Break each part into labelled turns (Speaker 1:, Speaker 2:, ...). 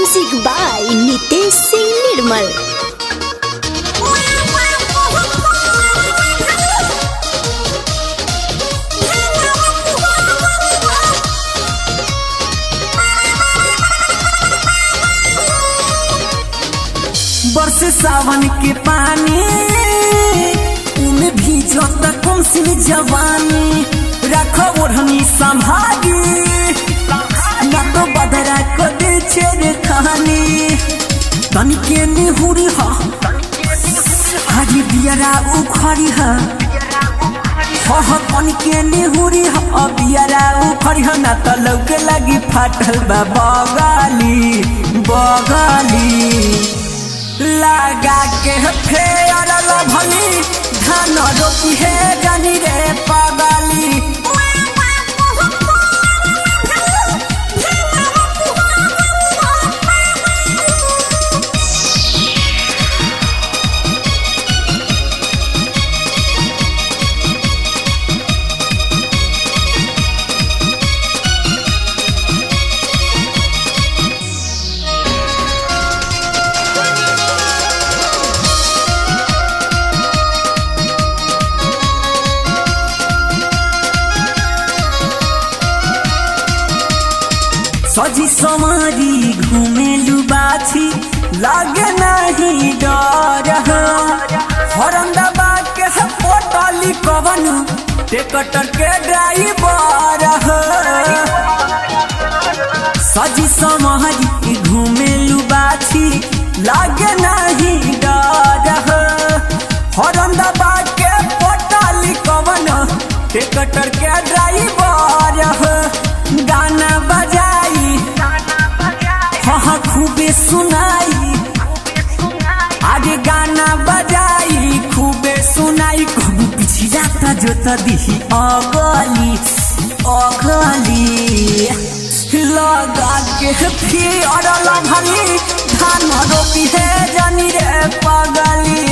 Speaker 1: music by Nitesh Singh Nirmal
Speaker 2: बरस सावन के पानी उनमें भीजो तक से जवानी रखो ओढ़नी संभागी न तो बदरा को दे छेड़ कहानी तनिके निहुरी हा हरी बियरा उखड़ी हा हो तनिके निहुरी हा बियरा उखड़ी हा ना तो लौके लगी फाटल बा बगाली बगाली लगा के फेर भली धान रोपी है जानी रे पगली सजी समारी घुमेलु बाछी लागे नहीं डर हरंदा के पोटली कवन टेकटर के ड्राइवर सजी समारी घुमेलु बाछी लागे नहीं डर हरंदा के पोटली कवन टेकटर के ड्राइवर गाना बजाई हाँ खूबे सुनाई आगे गाना बजाई खूबे सुनाई कबू पीछे जाता जो तो दिही अगली अगली लगा के फिर भली धान रोपी है जानी रे पगली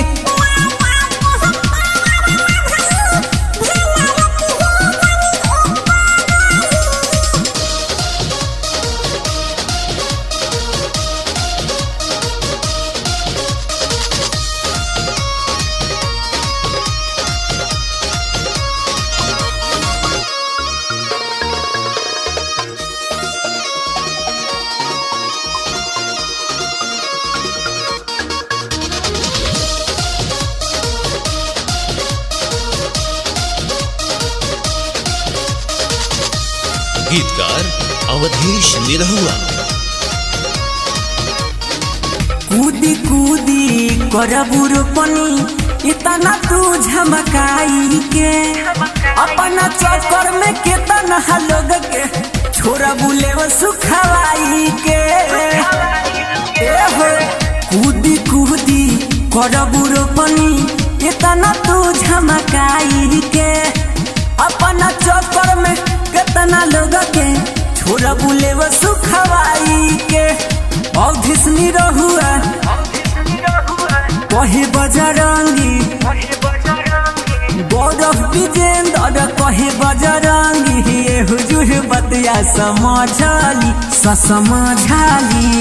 Speaker 3: गीतकार अवधेश निरहुआ
Speaker 2: कूदी कूदी करबू रोपनी इतना तू झमकाई के अपना चक्कर में केतना लोग के छोरा बुले सुखवाई के ए हो कूदी कूदी करबू रोपनी इतना तू झमकाई के अपना चक्कर में केतना लोग के छोरा बुले सुखवाई के औधिसनी रहुआ कहे बजरंगी गौरव विजेंद्र कहे बजरंगी ये हुजूर बतिया समझाली समझाली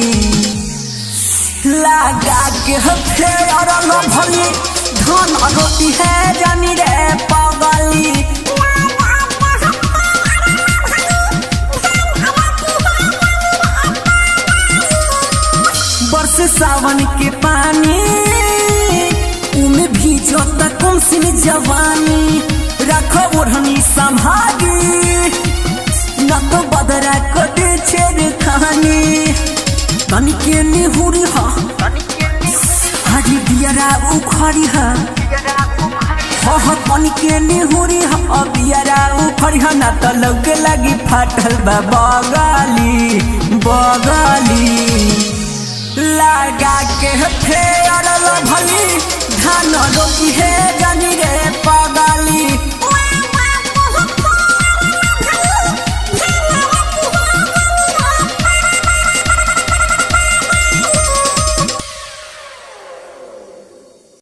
Speaker 2: लगा के फेर भली धन रोटी है जानी रे पगली बरस सावन के पानी उनमें भीजो तक से जवानी रखो ओढ़नी संभागी न तो बदरा को दे छेड़ कहानी तनिके निहुरी हा हरी बियरा उखड़ी हा हो तनिके निहुरी हा बियरा उखड़ी हा ना तो लौके लगी फाटल बा बगाली बगाली लगा के फेर भली धान रोपी है